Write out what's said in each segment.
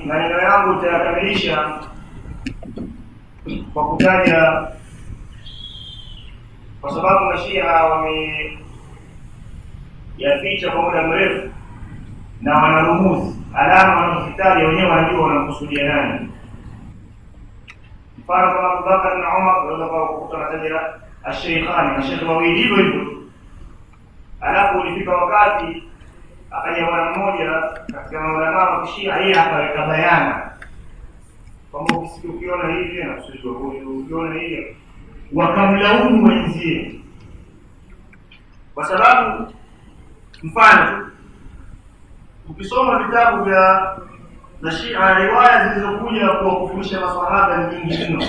maneno yangu nitayakamilisha kwa kutaja kwa sababu mashia wameyaficha kwa muda mrefu na wanarumuzi alama wanazozitaja wenyewe wanajua wanamkusudia nani mfano kama abubakar na umar unaweza kukuta wanataja asheikhani mashekhe wawili hivyo hivyo alafu ulifika wakati akaja bwana mmoja katika maulamaa wa kishia yeye akaweka bayana kwamba ukisikia ukiona hivi anakusudiwa huyu ukiona hivi wakamlaumu wenzie kwa sababu mfano tu ukisoma vitabu vya na Shia riwaya zilizokuja kuwakufurisha maswahaba ni nyingi mno,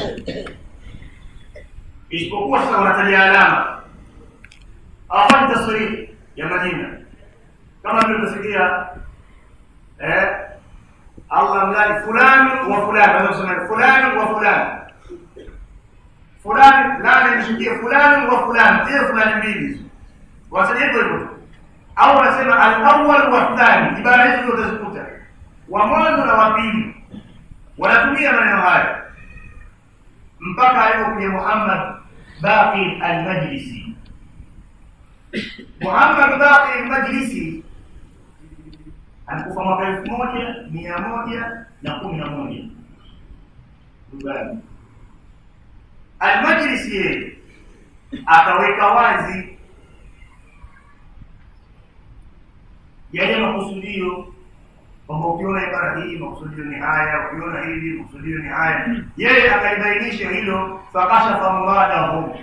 isipokuwa sasa wanataja alama, hawafanyi tasrihi ya majina kama vile utasikia eh, Allah mlani fulani wa fulani, wanaweza kusema fulani wa fulani fulani fulani imeshukia fulani wa fulani, zile fulani mbili hizo wanasema hivyo hivyo, au wanasema al-awwal wa thani. Ibara hizo zote utazikuta wa mwanzo na wa pili wanatumia maneno haya mpaka alipokuja Muhammad Baqir al-Majlisi. Muhammad Baqir al-Majlisi alikufa mwaka elfu moja mia moja na kumi na moja Dugani. Al-Majlisi yeye akaweka wazi yale makusudio kwamba ukiona ibara hii makusudio ni haya, ukiona hivi makusudio ni haya. Yeye akaibainisha hilo, fakashafa muradahu,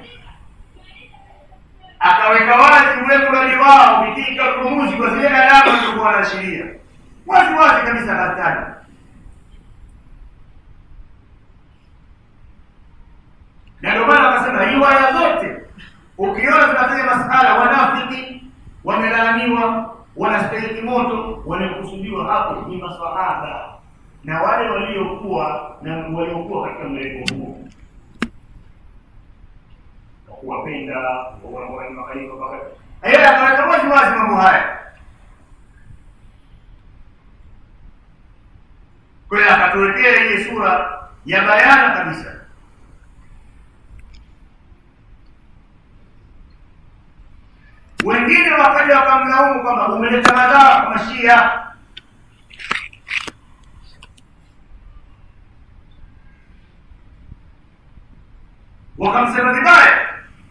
akaweka wazi ule mradi wao bitika rumuzi kwa zile alama zilizokuwa wanaashiria wazi wazi kabisa, hatari na ndio maana akasema riwaya zote ukiona zinataja masala wanafiki wamelaaniwa wanastahili moto, wanakusudiwa hapo ni maswahaba na wale waliokuwa na waliokuwa katika mlengo huo, kuwapenda makhalifa. Yeye akaweka wazi wazi mambo haya, kwa hiyo akatuwekea ile sura ya bayana kabisa. wengine wakaja wakamlaumu kwamba umeleta madhara kwa Mashia. Wakamsema vibaya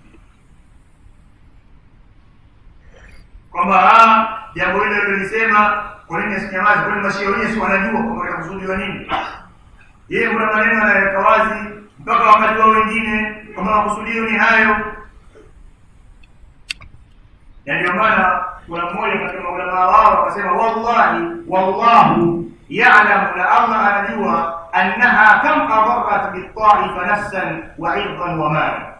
kwamba jambo hilo lilisema, kwa nini asinyamazi? Kwani Mashia wenyewe si wanajua kwamba linakusudiwa nini? Yeye kuna maneno anaweka wazi mpaka wakati wao wengine kwamba makusudio ni hayo na ndio maana kuna mmoja katika maulamaa wao akasema, wallahi wallahu ya'lamu, na Allah anajua annaha kam adarrat bitaifa nafsan wa irdan wa mala.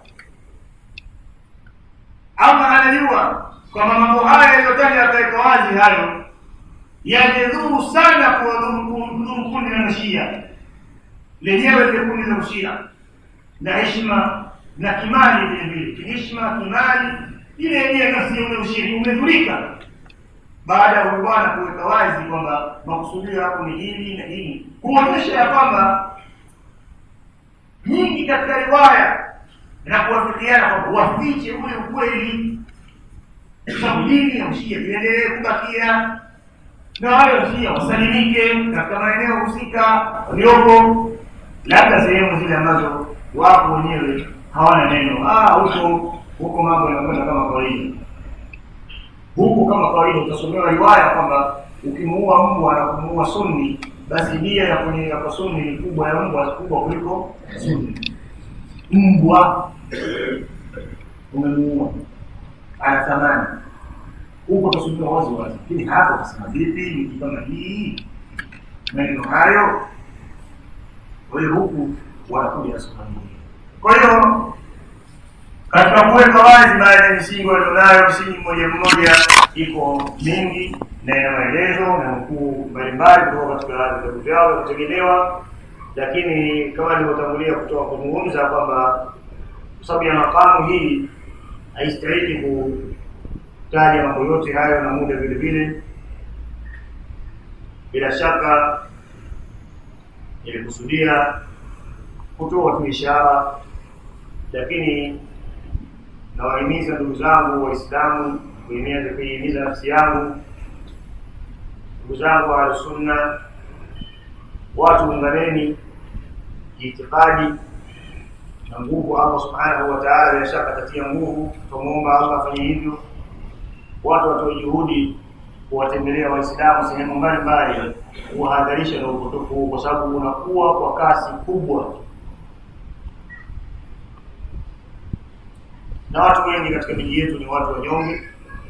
Allah anajua kwamba mambo haya yaliyotaja akaweka wazi hayo yamedhuru sana kuwadhuru kundi la Mashia lenyewe, ile kundi la Ushia na heshima na kimali vile vile, kiheshima kimali ile yenyewe nafsi ya ule ushiriki umedhurika baada ya bwana kuweka wazi kwamba makusudio yako ni hili na hili, kuonyesha ya kwamba nyingi katika riwaya na kuwafikiana kwamba wafiche ule ukweli, sababu dini ya ushia iendelee kubakia na wale ushia wasalimike katika maeneo husika waliopo, labda sehemu zile ambazo wapo wenyewe hawana neno ah, huko huko mambo yanakwenda kama kawaida. Huko kama kawaida utasomewa riwaya kwamba ukimuua mbwa na kumuua sunni, basi dia ya kwenye ya kwa sunni ni kubwa ya mbwa kubwa kuliko sunni. Mbwa umemuua ana thamani, huko utasomewa wazi wazi, lakini hapo utasema vipi? Miki kama hii maneno hayo, kwa hiyo huku wanakuja na sura nyingine. Kwa hiyo katika kuweka wazi baadhi ya misingi walionayo, msingi mmoja mmoja iko mingi na ina maelezo na nukuu mbalimbali kutoka katika vitabu vyao vya kutegemewa, lakini kama nilivyotangulia kutoka kuzungumza kwamba kwa sababu ya makamu hii haistahili kutaja mambo yote hayo na muda vile vile, bila shaka nilikusudia kutoa tu ishara, lakini nawahimiza ndugu zangu Waislamu, kuhimiza kuihimiza nafsi yangu, ndugu zangu Ahlusunna, watu unganeni kiitikadi na nguvu. Allah subhanahu wa ta'ala bila shaka atatia nguvu, tumuomba Allah afanye hivyo. Watu watoe juhudi kuwatembelea Waislamu sehemu mbalimbali, kuwahadharisha na upotofu huu, kwa sababu unakuwa kwa kasi kubwa, na watu wengi katika miji yetu ni watu wanyonge,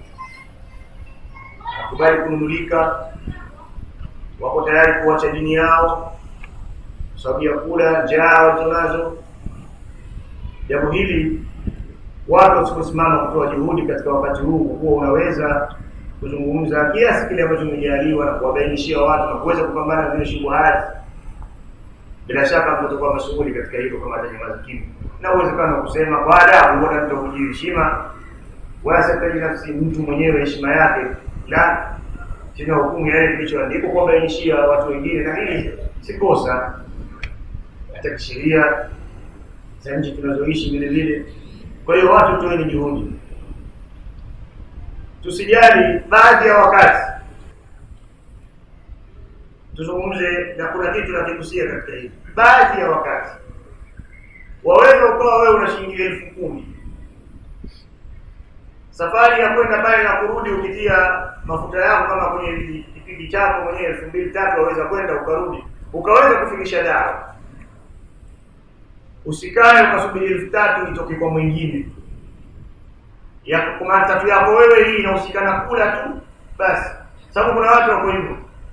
wakubali kununulika, wako tayari kuacha dini yao kwa sababu ya kula njaa walizonazo. Jambo hili watu wasiposimama kutoa juhudi katika wakati huu, kuwa unaweza kuzungumza kiasi kile ambacho umejaliwa na kuwabainishia watu na kuweza kupambana na zile shubuhati, bila shaka mtakuwa mashughuli katika hilo kama atanyamaza kimya, na uwezekano wa kusema kwa adabu, wala mtu kujiheshima, wala sitaji nafsi mtu mwenyewe heshima yake, la sina hukumu ya yale kilichoandikwa kuwabainishia watu wengine, na hili si kosa hata kisheria za nchi tunazoishi vile vile. Kwa hiyo watu toeni juhudi, tusijali baadhi ya wakati tuzungumze, na kuna kitu nakigusia katika hili. Baadhi ya wakati waweza ukawa wewe una shilingi elfu kumi safari ya kwenda pale na kurudi, ukitia mafuta yako kama kwenye kipindi chako mwenyewe elfu mbili tatu, waweza kwenda ukarudi, ukaweza kufikisha dawa Usikae ukasubiri elfu tatu itoke kwa mwingine ya kwa tatu yako wewe, hii inahusikana kula tu basi, sababu kuna watu wako hivyo.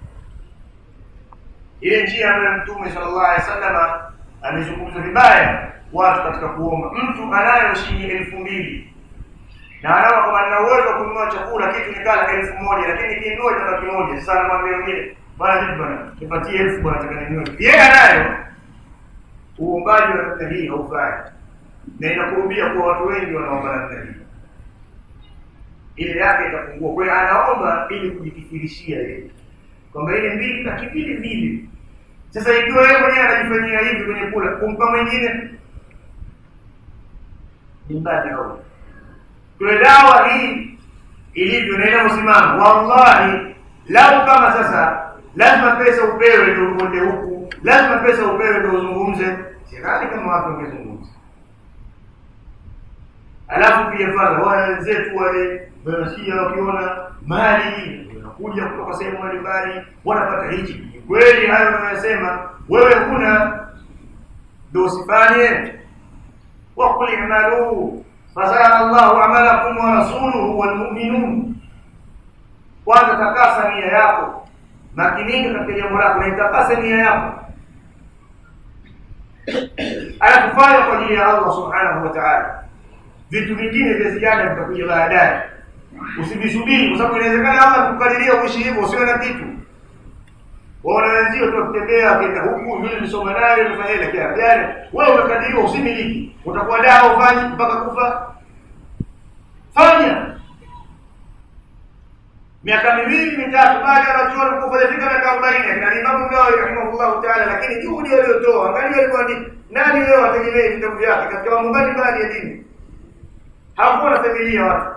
Ile njia ambayo Mtume sallallahu alaihi wasallam amezungumza vibaya watu katika kuomba. Mtu anayo shilingi elfu mbili na anaona kama nina uwezo wa kununua chakula kitu nikala elfu moja lakini nikinunua itabaki moja. Sasa anamwambia wengine, bwana vipi bwana, nipatie elfu bwana, nataka ninunue. Yeye anayo uombaji wa namna hii haufai, na inakurubia kwa watu wengi wanaomba namna hii, ile yake itapungua. Kwa hiyo anaomba ili kujikithirishia yeye kwamba ile mbili na kivili vile. Sasa ikiwa yeye mwenyewe anajifanyia hivi kwenye kula, kumpa mwingine ni mbali au kule dawa hii ilivyo na inavyosimama, wallahi, lau kama sasa lazima pesa upewe ndio uende huku, lazima pesa upewe ndio uzungumze. Sidhani kama watu wangezungumza. Alafu pia fadha wale wenzetu wale wanasikia wakiona mali wanakuja kutoka sehemu mbalimbali wanapata hichi. Kweli hayo unayosema wewe, huna ndio usifanye. Waqul i'malu fasara Allahu amalakum wa rasuluhu wal mu'minun. Kwanza takasa nia yako makinika katika jambo lako na itakase nia yako, anakufanya kwa ajili ya Allah subhanahu wa ta'ala. Vitu vingine vya ziada vitakuja baadaye, usivisubiri, kwa sababu inawezekana Allah kukadiria uishi hivyo, usiwe na kitu. Waona wenzio tu wakitembea akienda huku, yule nisoma naye nifanye ile kia jana, wewe umekadiriwa usimiliki, utakuwa dawa ufanye mpaka kufa. Fanya miaka miwili mitatu baada ya wanachuoni kufika miaka arobaini akina Imamu Nawawi rahimahullahu taala, lakini juhudi waliotoa, angalia alikuandika nani leo ategemee vitabu vyake katika mambo mbalimbali ya dini. Hakuwa na familia watu,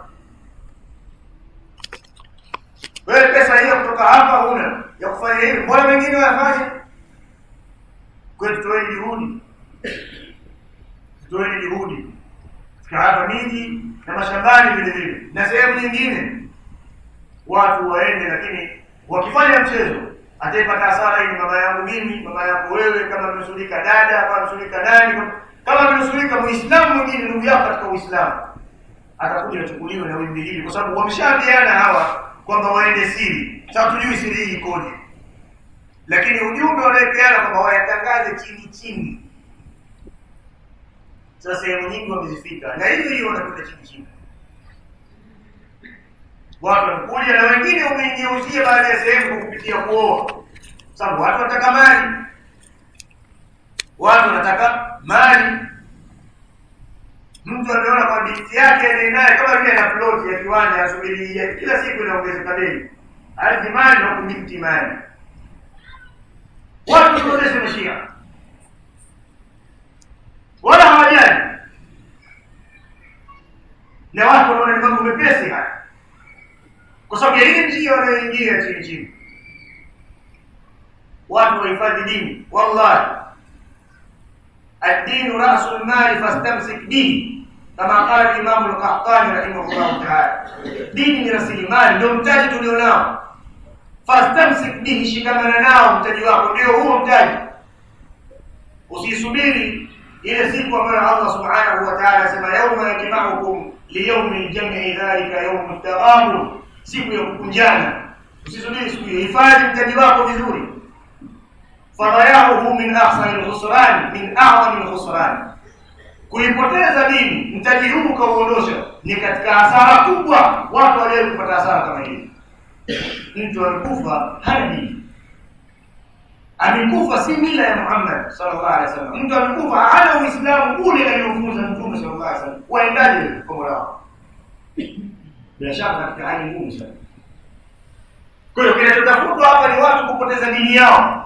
wewe pesa hiyo kutoka hapa huna ya kufanya hivi, mbona wengine wayafanye? Kwetu tutoeni juhudi, tutoeni juhudi katika hapa miji na mashambani vile vile na sehemu nyingine watu waende, lakini wakifanya mchezo ataipata hasara. Hii ni mama yangu mimi, mama yako wewe, kama amenusurika dada, kama amenusurika nani, kama amenusurika muislamu mwingine, ndugu yako katika Uislamu, atakuja achukuliwe na wimbi hili, kwa sababu wameshaambiana hawa kwamba waende siri. Sasa tujui siri hii ikoje, lakini ujumbe wanaepeana kwamba wayatangaze chini chini. Sasa sehemu nyingi wamezifika, na hiyo hiyo wanakwenda chini chini watu wanakuja na wengine umeingeuzia baadhi ya sehemu kwa kupitia kuoa, sababu watu wanataka mali, watu wanataka mali. Mtu ameona kwa binti yake aliye naye kama vile ana ploti ya kiwanja, asubiri kila siku inaongezeka bei, ardhi mali na kubinti mali. Watu tuoneshe mashia na watu wanaona ni mambo mepesi haya kwa sababu ya ile njia wanayoingia chini chini watu wahifadhi dini wallahi الدين رأس المال فاستمسك به كما قال الإمام القحطاني رحمه الله تعالى دين ni rasilimali ndio mtaji tulionao fastamsik bihi shikamana nao mtaji wako ndio huo mtaji usisubiri ile siku ambayo Allah subhanahu wa ta'ala asema yauma yajma'ukum liyaumi ljam'i dhalika yaumu taghabun siku ya kukunjana usisubiri siku hiyo hifadhi mtaji wako vizuri fadayahu min ahsani lkhusran min a'zami lkhusran kuipoteza dini mtaji huu ukauondosha ni katika hasara kubwa watu walio kupata hasara kama hii mtu amekufa hana dini amekufa si mila ya Muhammad sallallahu alaihi wasallam mtu amekufa hana uislamu ule aliofunza mtume sallallahu alaihi wasallam waendaje kwa mola wao bila shaka katika hali ngumu sana kwa hiyo kinachotafutwa hapa ni watu kupoteza dini yao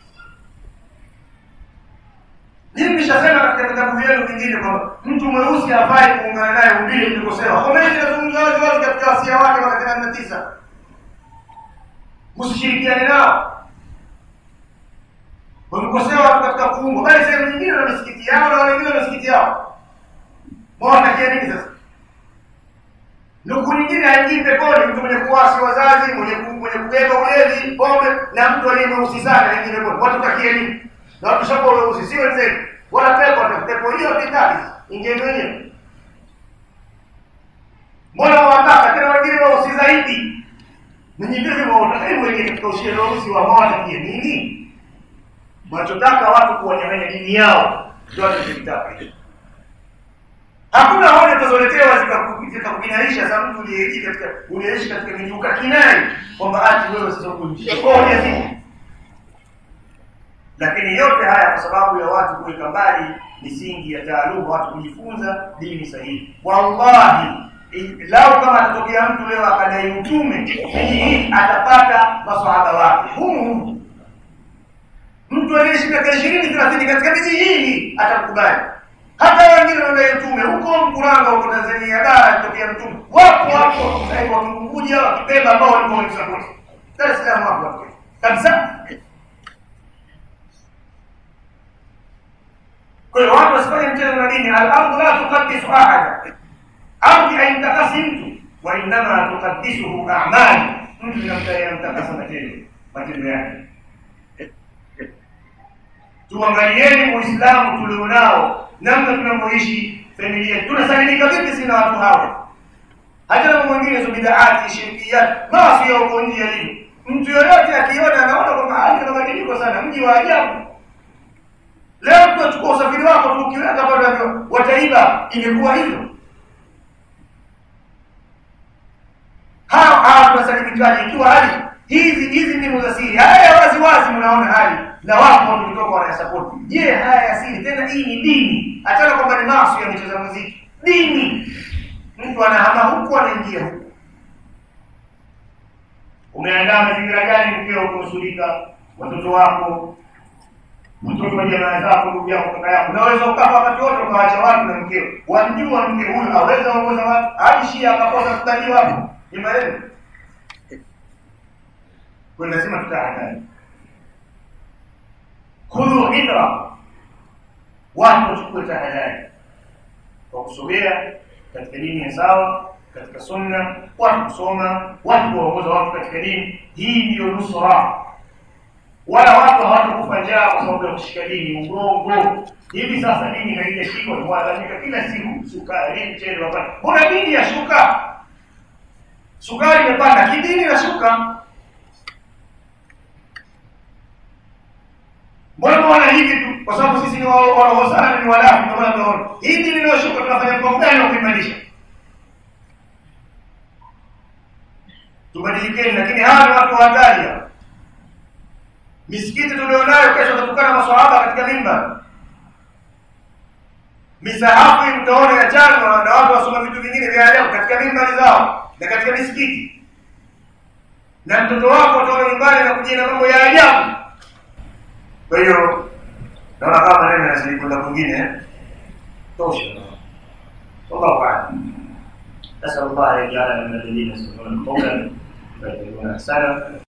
Mimi nimeshasema katika vitabu vyenu vingine kwamba mtu mweusi hafai kuungana naye umbile mlikosewa. Khomeini anazungumza wazi wazi katika wasia wake mwaka themanini na tisa. Msishirikiane nao. Wamekosewa watu katika kuumbwa, bali sehemu nyingine na misikiti yao na wale wengine na misikiti yao. Mwatakia nini sasa? Ndugu nyingine haingii peponi, mtu mwenye kuwasi wazazi, mwenye ku, mwenye kubeba ulevi, pombe na mtu aliye mweusi sana haingii peponi. Watu takie nini? na wakishakuwa weusi si wenzenu wala pepo pepo hiyo vitali ingeni wenyewe mbona wawataka tena wengine weusi zaidi ninyi vile mwaotaka wengine katika ushirika weusi wa mawatakie nini wanachotaka watu kuwanyang'anya dini yao ndio wanachokitaka hakuna hoja utazoletewa zikakukinaisha za mtu uliyeishi katika uliyeishi katika miji ukakinai kwamba ati wewe sasa kuishi hoja zipo lakini yote haya kwa sababu ya watu kuweka mbali misingi ya taaluma, watu kujifunza dini sahihi. Wallahi, lau kama atatokea mtu leo akadai utume miji hii, atapata maswahaba wake humu humu. Mtu aliyeishi miaka ishirini thelathini katika miji hii atakubali. Hata wengine wanadai utume huko Mkuranga, huko Tanzania bara alitokea mtume, wapo wapo sasa hivi Wakiunguja, Wakipemba ambao walikuwa wamsapoti. Dar es Salaam wapo wapo kabisa. kwa hiyo watu wasifanye mchezo na dini al-ardu la tuqaddisu ahada ardhi haitakasi mtu wa innama tuqaddisuhu a'mali mtu inamtakasa matendo matendo yake tuangalieni uislamu tulionao namna tunavyoishi familia tunasalimika vipi sina watu hawa hata na mwingine hizo bidaati shirkiyat maasi ya uko nje yalivyo mtu yoyote akiona anaona kwamba hali na mabadiliko sana mji wa ajabu Leo mtu achukua usafiri wako tu ukiweka bado wataiba, ingekuwa hivyo. Hao hao tunasalimikaje ikiwa hali hizi hizi mbinu za siri haya wazi wazi, mnaona hali na wapo watu kutoka wanayasapoti. Je, haya ya siri tena, hii ni dini? Achana kwamba ni maasi ya michezo muziki, dini. Mtu anahama huku anaingia huku. Umeandaa mazingira gani mkeo kunusurika watoto wako mtoto wa jamaa zako, ndugu yako, kaka yako, unaweza ukafa wakati wote ukawaacha watu na mkeo. Wamjua mke huyu aweza ongoza watu hadi Shia akakosa kubaliwa hapo, ni maneno kwa lazima tutahadhari. Khudhu ibra, watu wachukue tahadhari kwa kusogea katika dini ya sawa, katika sunna, watu kusoma, watu kuwaongoza watu katika dini. Hii ndiyo nusra wala watu hawatakufa njaa kwa sababu ya kushika dini urongo. Hivi sasa dini haijashikwa, mwadhamika kila siku, sukari, mchele, wapanda. Mbona dini yashuka? Sukari imepanda, kidini inashuka. Mbona mwana hivi tu? Kwa sababu sisi ni waroho sana, ni walafi, ndio maana tunaona hii dini inayoshuka. Tunafanya mpango gani wa kuimarisha? Tubadilikeni, lakini hawa ni watu wa hatari misikiti tulionayo kesho tatukana maswahaba katika mimba misahafu mtaona ya chanwa na watu wasoma vitu vingine vya ajabu katika mimbari zao na katika misikiti na mtoto wako utaona nyumbani na kujia na mambo ya ajabu kwa hiyo naona kama maneno yanazidi kwenda kwingine tosha wallahu aalam نسأل الله أن يجعلنا من الذين يستمعون القول فيتبعون أحسنه